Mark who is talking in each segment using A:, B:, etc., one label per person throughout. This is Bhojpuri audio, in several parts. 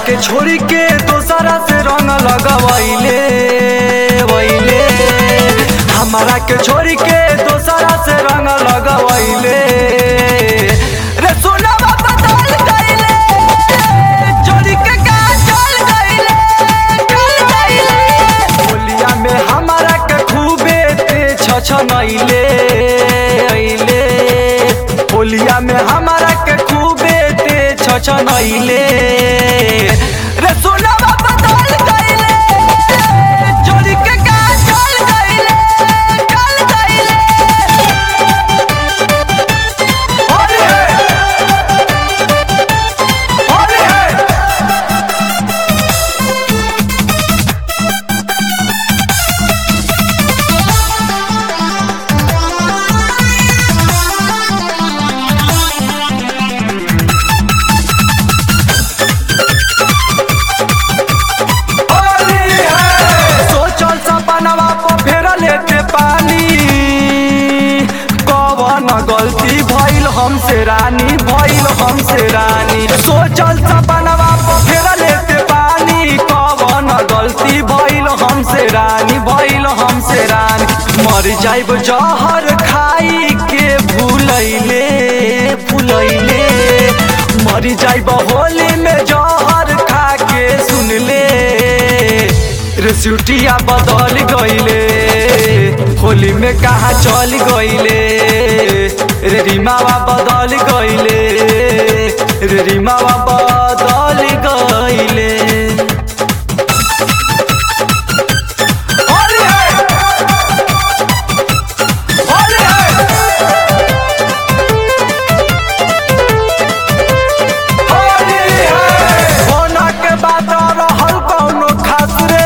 A: के छोड़ी के दोसरा से रंग लगवैले वैले हमारा के छोड़ी के दोसरा से रंग लगवैले रे सोनावा बदल गइले जोड़ी के का चल गइले चल गइले होलिया में हमारा के खूबे ते छछनैले अइले होलिया में हमारा के खूबे ते छछनैले रे सोनावा बदल गइले जोड़ी के का चल गइले चल गइले होली है होली है होली है सोचल सपनवा पर फेर लेते पानी कवन गलती भइल हमसे रानी भइल हमसे रानी सोचल सपनवा पर फेर लेते पानी कवन गलती भइल हमसे रानी भइल हमसे रानी मर जाइब जहर खाई के भूलैले भूलैले मर जाइब होली में जहर खा के सुनले रे सिउटिया बदल गइले होली में कहा चल गइले रे रिमावा बदल गइले रे रिमावा बदल गइले होली है होली है होली है होना के बात रहल कौनो खास रे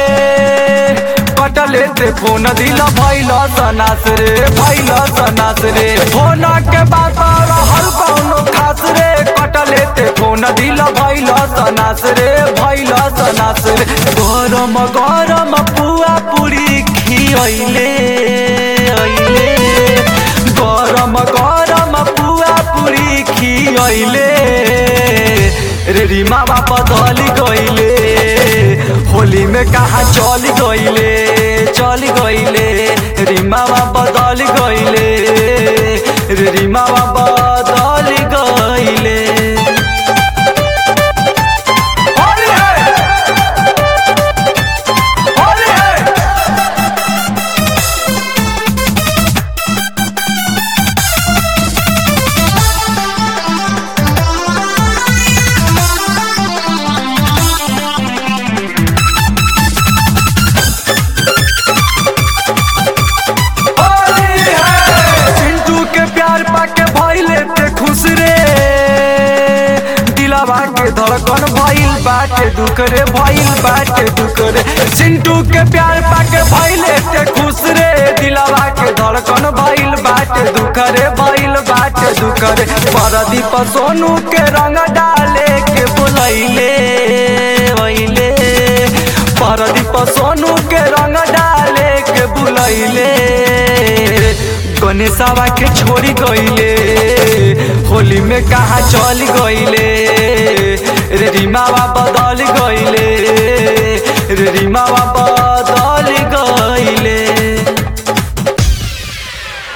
A: कटले से फोन दिल भैल सनास रे भैल सनास रे होना के बात रहल कौनो खास रे कटले से फोन दिल भैल सनास रे भैल सनास रे गरम गरम पुआ पूरी खियैले अइले गरम गरम पुआ पूरी खियैले रे रिमावा बदल गइले होली में कहा चल गइले चल गइले रिमावा बदल गइले रे रिमावा बदल गइले होली है होली है होली है चिंटू के प्यार पाके भइले ते खुश रे दिलावा के धड़कन भइल बाटे दुख रे भइल बाटे दुख रे चिंटू के प्यार पाके भइले ते खुश रे दिलावा के धड़कन भइल बाटे दुख रे भइल बाटे दुख रे परदीप सोनू के रंग डाले के बोलैले वैले परदीप सोनू के रंग डाले के बुलैले गणेशवा के छोड़ी गइले होली में कहा चल गइले रे रिमावा बदल गइले रे रिमावा